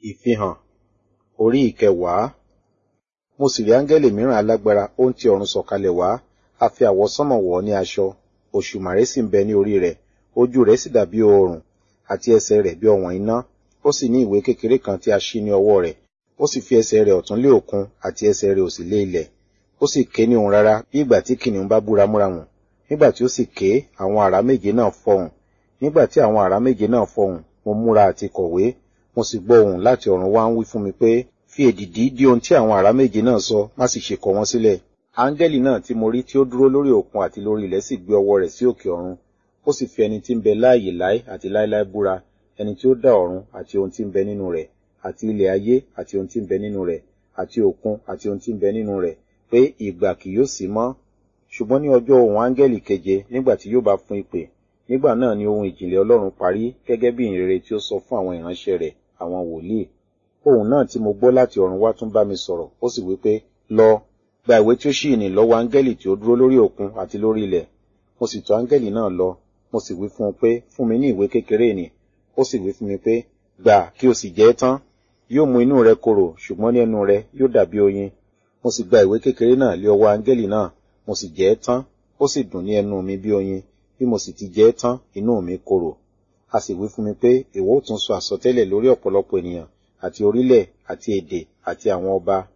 Ìfihàn orí ìkẹwàá. Mo sì rí áńgẹ́lì mìíràn alágbára, ó ń ti ọ̀run sọ̀kalẹ̀ wá, a fi àwọsánmọ̀ wọ̀ ọ́ ní aṣọ, òṣùmàrè sì ń bẹ ní orí rẹ̀, ojú rẹ̀ sì dàbí oòrùn, àti ẹsẹ̀ rẹ̀ bí ọ̀wọ̀n iná. Ó sì ní ìwé kékeré kan tí a ṣí ní ọwọ́ rẹ̀, ó sì fi ẹsẹ̀ rẹ̀ ọ̀tún lé òkun, àti ẹsẹ̀ rẹ̀ òsì lé ilẹ̀. Ó sì ké ní ohùn rara bí ìgbà tí kìnnìún bá bú ramúramù. Nígbà tí ó sì ké, àwọn àrá méje náà fọhùn. Nígbà tí àwọn àrá méje náà fọhùn, mo múra àti kọ̀wé, mo sì gbọ́ ohùn láti ọ̀run wá ń wí fún mi pé, fi èdìdì dí ohun tí àwọn àrá méje náà sọ, má sì ṣe kọ wọ́n sílẹ̀. Áńgẹ́lì náà tí mo rí tí ó dúró lórí òkun àti lórí ilẹ̀ sì gbé ọwọ́ rẹ̀ sí òkè ọ̀run. Ó sì fi ẹni tí ń bẹ láàyè láé àti láéláé búra, ẹni tí ó dá ọ̀run àti ohun tí ń bẹ nínú rẹ̀, àti ilẹ̀ ayé àti ohun tí ń bẹ nínú rẹ̀, àti òkun àti ohun tí ń bẹ nínú rẹ̀, pé ìgbà kì yóò sí mọ́. Ṣùgbọ́n ní ọjọ́ ohùn áńgẹ́lì keje, nígbà tí yóò bá fún ìpè, nígbà náà ni ohun ìjìnlẹ̀ Ọlọ́run parí, gẹ́gẹ́ bí ìyìnrere tí ó sọ fún àwọn ìránṣẹ́ rẹ̀, àwọn wòlíì. Ohùn náà tí mo gbọ́ láti ọ̀run wá tún bá mi sọ̀rọ̀, ó sì wí pé, lọ, gba ìwé tí ó ṣí ìnì lọ́wọ́ áńgẹ́lì tí ó dúró lórí òkun àti lórí ilẹ̀. Mo sì tọ̀ áńgẹ́lì náà lọ, mo sì wí fún un pé, fún mi ní ìwé kékeré nì. Ó sì wí fún mi pé, gbà kí o sì jẹ ẹ́ tán. Yóò mú inú rẹ korò, ṣùgbọ́n ní ẹnu rẹ yóò dàbí oyin. Mo sì gba ìwé kékeré náà lé ọwọ́ áńgẹ́lì náà, mo sì jẹ ẹ́ tán, ó sì dùn ní ẹnu mi bí oyin, bí mo sì ti jẹ ẹ́ tán, inú mi korò. A sì wí fún mi pé, ìwọ ó tún sọ àsọtẹ́lẹ̀ lórí ọ̀pọ̀lọpọ̀ ènìyàn, àti orílẹ̀, àti èdè, àti àwọn ọba,